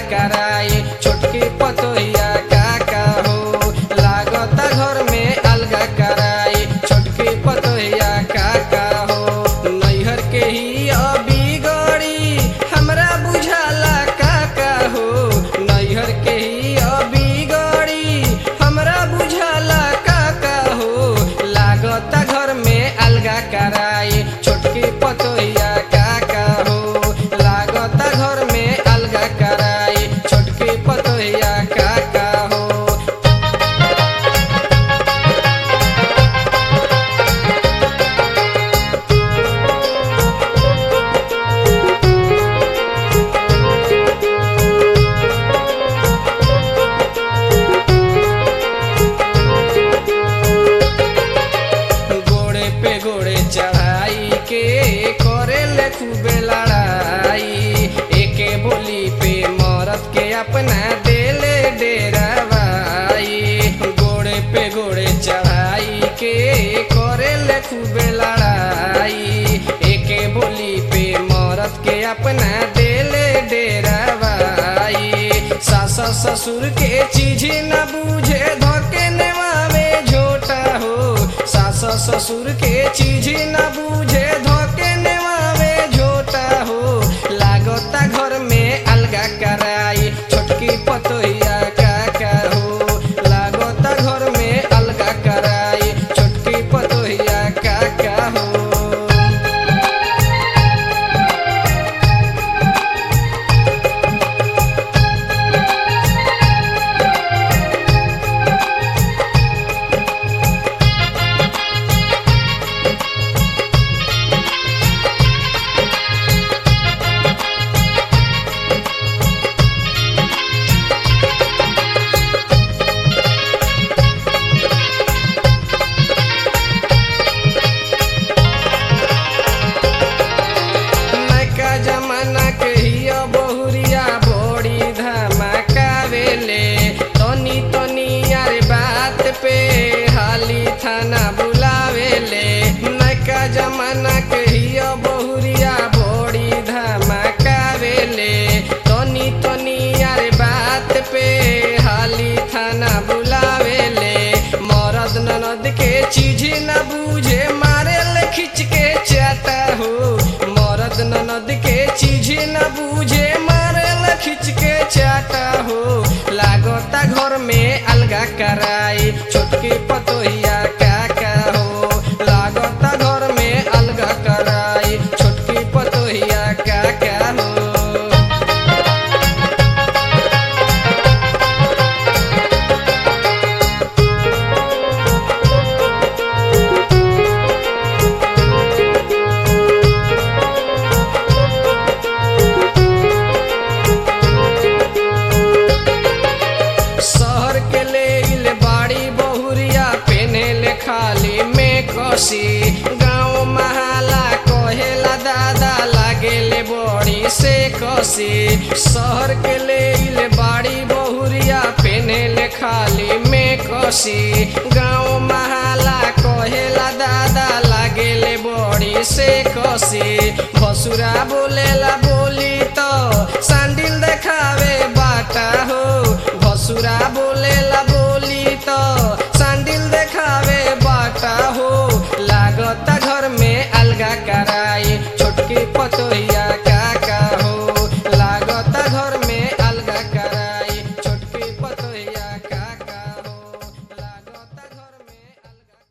कराई छोटकी पतोहिया का का हो लागता घर में अलगा कराई छोटकी पतोहिया का का हो नैहर के ही अभी गड़ी हमरा बुझाला का का हो नैहर के ही अभी गड़ी हमरा बुझाला का का हो लागता घर में अलगा कराई छोटकी पतोहिया का का हो लागता घर में अलगा कराई छोटकी पतोहिया का का हो गोड़े पे गोड़े चढ़ाई के करे ले खूबे लड़ाई एके बोली पे मरद के अपना देले डेरावाई गोड़े पे गोड़े चढ़ाई के करे ले खूबे लड़ाई एके बोली पे मरद के अपना देले डेरावाई सास ससुर के चीज न बूझे धोके नेवावे झोटा हो सास ससुर के चीज न बूझे धोके नेवावे झोटा हो लागता घर में अलगा कराई छोटकी पतोहिया का का हो लागता घर में अलगा कराई छोटकी पतोहिया का का हो नैका जमाना के हिया बहुरिया बड़ी धमाकावेले तनी तनी यार बात पे हाली थाना बुलावेले नैका जमाना के हिया बहुरिया बड़ी धमाकावेले तनी तनी यार बात पे हाली थाना बुलावेले मरद ननद के चीज न बूझे मारे ले खिंच के चाटा हो मरद ननद के चीज न बूझे मारे ले खिंच के चाटा हो लागता घर में अलगा कराई छोटकी पतोहिया का का हो लागता घर में अलगा कराई छोटकी पतोहिया का का हो शहर के ले इल बाड़ी बहुरिया पेने ले खाली में कसी गाँव महाला कहेला दादा लागे ले बड़ी से कसी शहर के ले इल बाड़ी बहुरिया पेने ले खाली में कसी गाँव महाला कहेला दादा लागे ले बड़ी से कसी भसुरा बोलेला बोली तो सांडिल देखावे बाटा हो भसुरा बोलेला बोली तो सांडिल देखावे बाटा हो लागता घर में अलगा कराई छोटकी पतो